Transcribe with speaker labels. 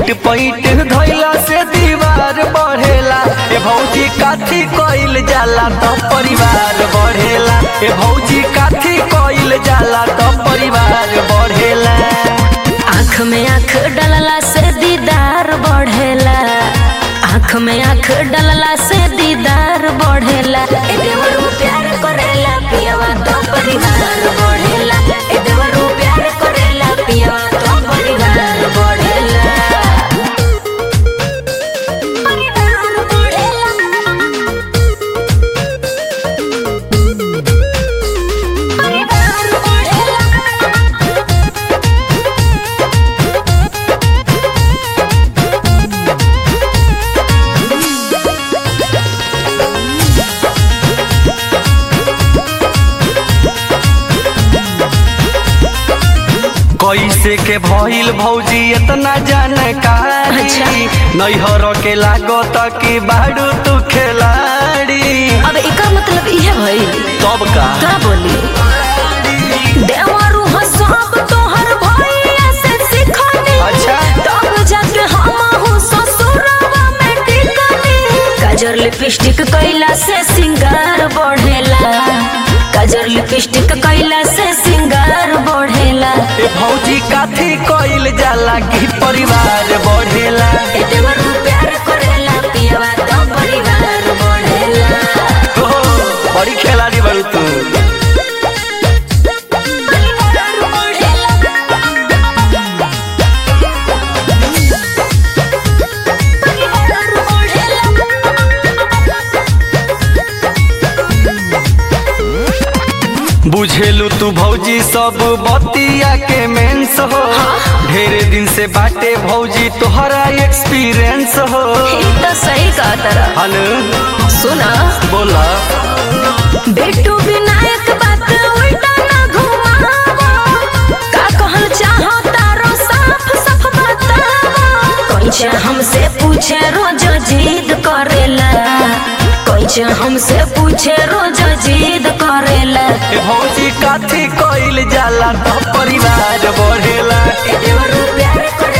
Speaker 1: ईट पैट धैला से दीवार बढ़ेला ए भौजी काथी कइल जाला तो परिवार बढ़ेला ए भौजी काथी कइल जाला तो परिवार बढ़ेला
Speaker 2: आँख में आँख डलला से दीदार बढ़ेला आँख में आँख डलला से दीदार बढ़ेला ए देवरू प्यार करेला पियवा तो परिवार बढ़ेला ए देवरू प्यार करेला पियवा तो परिवार बढ़ेला परिवार बढ़ेला परिवार बढ़ेला
Speaker 1: कैसे के भइल भौजी इतना जानकारी
Speaker 2: अच्छा।
Speaker 1: नैहर के लागत कि बाड़ू तू खिलाड़ी
Speaker 2: अब एकर मतलब इहे भइल
Speaker 1: तब का
Speaker 2: का बोली देवरू हो सब तोहर भइया से सिखनी
Speaker 1: अच्छा।
Speaker 2: तब जाके हम हो ससुरवा में टिकनी काजर लिपस्टिक कइला से सिंगार बढ़ेला काजर लिपस्टिक कइला से सिंगार बढ़ेला
Speaker 1: ए भौजी काथी कइल जाला कि परिवार बढ़ेला
Speaker 2: ए देवरू प्यार करेला पियवा तो परिवार बढ़ेला
Speaker 1: हो बड़ी खिलाड़ी बड़ू तू
Speaker 2: परिवार बढ़ेला परिवार
Speaker 1: बुझेलू तू भौजी सब बतिया के मेंस हो ढेरे दिन से बाटे भौजी तोहरा एक्सपीरियंस हो
Speaker 2: ई तो सही कहा तरह
Speaker 1: हन
Speaker 2: सुना
Speaker 1: बोला
Speaker 2: बेटू विनायक बात उल्टा ना घुमावो का कहल चाहो तारो साफ साफ बतावो कोइचा हमसे पूछे रोज जिद करेला कोइचा हमसे पूछे रोज जिद करेला
Speaker 1: ए भौजी काथी कइल जाला तो परिवार बढ़ेला
Speaker 2: ए देवरू प्यार करे